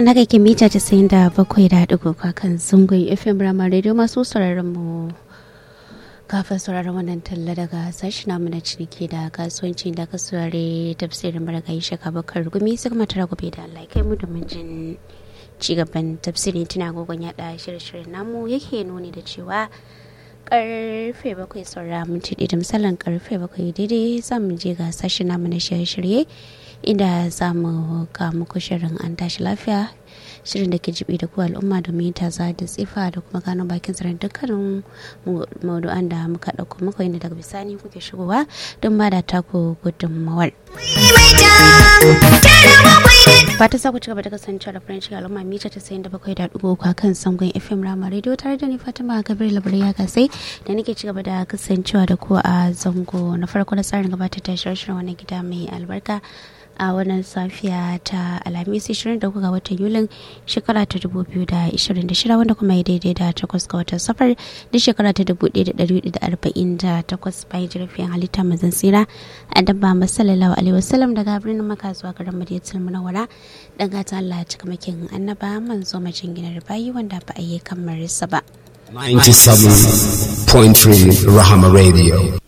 na kake mita casa'in da bakwai da ɗigo kan zungun fm rama radio masu sauraron mu kafin sauraron wannan talla daga sashi namu na ciniki da kasuwanci da ka saurare tafsirin maragayi shaka bakar gumi sai kuma tara gobe da allah kai mu da jin cigaban tafsirin tuna gogon yada shirye-shiryen namu yake nuni da cewa karfe bakwai saura minti ɗaya da misalin karfe bakwai daidai za mu je ga sashi namu na shirye-shirye inda za mu ga muku shirin an tashi lafiya shirin da ke jibi da ku al'umma domin taza da tsifa da kuma gano bakin tsaron dukkanin maudu'an da muka ɗauko muku inda daga bisani kuke shigowa don ba da taku gudunmawar. fata sa ku ci gaba da kasancewa da farin ciki al'umma mita ta sayin da bakwai da ɗigo kwa kan sangon fm rama radio tare da ni fatima gabriel labarai ya gasai da nake ci gaba da kasancewa da ku a zango na farko na tsarin gabatar da shirin wani gida mai albarka a wannan safiya ta alhamis 23 ga watan yulin shekara ta 2026 wanda kuma ya daidai da takwas ga watan safar da shekara ta 1148 bayan jirafin halitta mazan tsira a dabba masallallahu alaihi wasallam daga birnin maka zuwa garin madiyatul munawwara dan gata Allah ya cika makin annaba manzo majin ginar bayi wanda ba a yi kamar sa ba 97.3 Rahama Radio